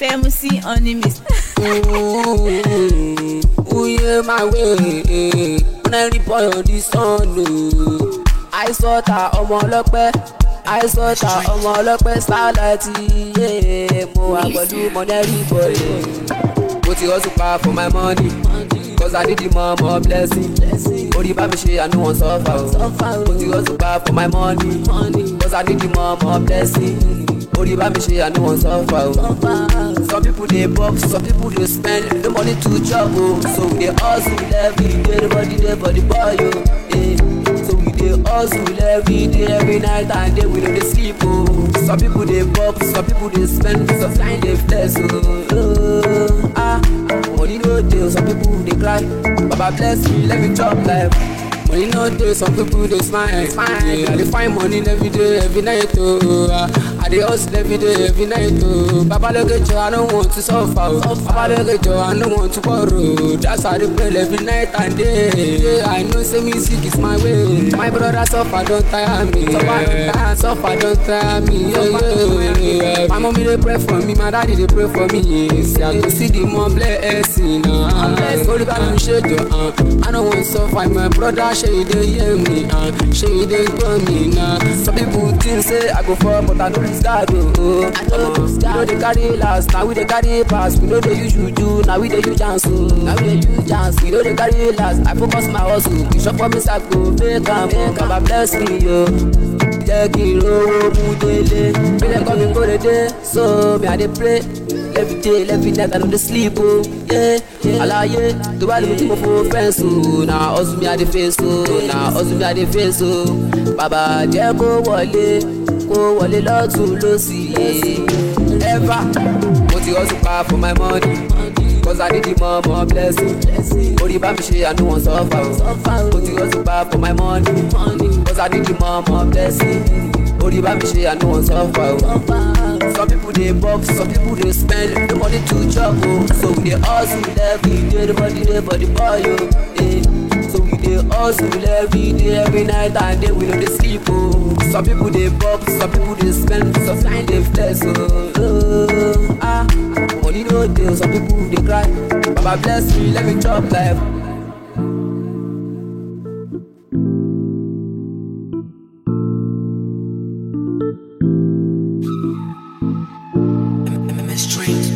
Famous on the mist. Uye my way, when I report on this song, no. I saw ta ọmọ ọlọ́pẹ́, I saw ta ọmọ ọlọ́pẹ́ starlight, yeah. Mo wà pẹ̀lú mọ̀nẹ́rì bọ̀dẹ̀. Mo ti hustle pa for my money, cause I need the more more blessing. Orí bá mi ṣe àánú wọn sọ́fà o. Mo ti hustle pa for my money, cause I need the more more blessing. Orí bá mi ṣe àánú wọn sọ́fà o. Some people dey box, some people dey spend, no money to chop o. So we dey hustle every day, everybody dey for the boy o. Eh. So we dey hustle every day, every night and day, we no dey sleep o. Some people dey box, some people dey spend, some kind dey flex o. Oh, ah, money no dey, some people dey cry. Baba bless me, let me chop life. Money no dey, some people dey smile. Yeah, I dey find money every day, every night o. Ah, I dey hustle every day, every night o. Babalóge jọ, I no want to suffer o. Babalóge jọ, I no want to borrow. That's why I dey pray every night and day. Yeah, I know say music is my way. My brother suffer don tire me. Suffer don tire, suffer don tire me. Yeah, yeah, yeah. My mommy dey pray for me, my daddy dey pray for me. See, I go see the more blessing. Uh, Orí bá mi ṣe jọ, uh, I no wan suffer. My brother ṣe e dey hear me, uh, ṣe e dey gbọ́ mi na. Some people think say I go fall, but I no lose guard o. I no lose guard. We no dey carry last, na we dey carry pass. We no dey use juju, na we dey use chance o. Na we dey use chance. We no dey carry last. I focus my hustle. We shop for me sack go make am o. Baba bless me o. Jẹ́ kí n rówó mú délé. Bí dem call me kó lè dé, so me I dey pray. Every day, every night, I no dey sleep o. Yeah, Àlàyé tó bá lè tí mo fo fẹ́ǹsì o. Na hustle me I dey face o. Na hustle me I dey face o. Bàbá jẹ́ kó wọlé, kó wọlé lọ́tún lọ́sì. Ever, mo ti hustle pa for my money. Cause I need the more more blessing. Orí bá mi ṣe àánú wọn sọ́fà o. Mo ti hustle pa for my money. Cause I need the more more blessing. Orí bá mi ṣe àánú wọn sọ́fà o. Some people dey box, some people dey spend, no money to chop o. So we dey hustle every day, everybody dey for the boy o. Eh. So we dey hustle every day, every night and day, we no dey sleep o. Some people dey box, some people dey spend, some kind dey flex o. Oh, ah, money no dey, some people dey cry. Baba bless me, let me chop life. MS Dreams.